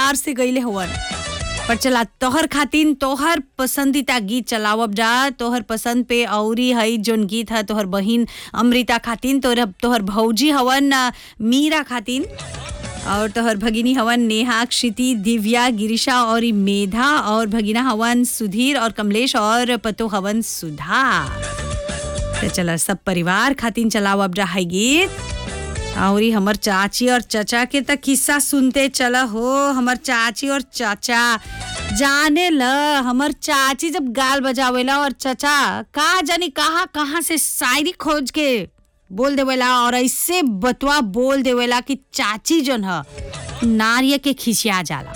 प्यार से गईले हवन पर चला तोहर खातिन तोहर पसंदीदा गीत चलावब जा तोहर पसंद पे औरी हई जोन गीत है तोहर बहिन अमृता खातिन तोहर तोहर भौजी हवन अ, मीरा खातिन और तोहर भगिनी हवन नेहा क्षिति दिव्या गिरिशा और ई मेधा और भगिना हवन सुधीर और कमलेश और पतो हवन सुधा तो चला सब परिवार खातिन चलाओ अब रहा गीत और ई हमर चाची और चाचा के तक किस्सा सुनते चला हो हमर चाची और चाचा जाने ल हमर चाची जब गाल बजावेला और चाचा का जानी कहाँ कहाँ से शायरी खोज के बोल देवेला और ऐसे बतवा बोल देवेला कि चाची जोन ह नारिय के खिसिया जाला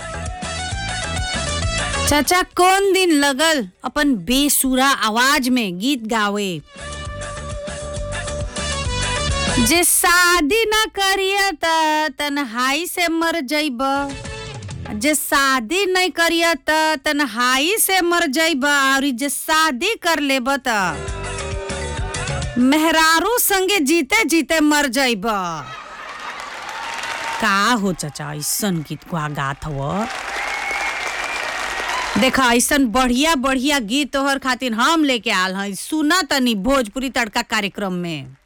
चाचा कौन दिन लगल अपन बेसुरा आवाज में गीत गावे जे शादी न करिए त तन्हाई से मर जइब जे शादी नहीं करिए त तन्हाई से मर जइब और जे शादी कर लेब त मेहरारू संगे जीते जीते मर जइब का हो चाचा ऐसन गीत को गात हव देखा ऐसन बढ़िया बढ़िया गीत तोहर खातिर हम लेके आल हई सुना तनी भोजपुरी तड़का कार्यक्रम में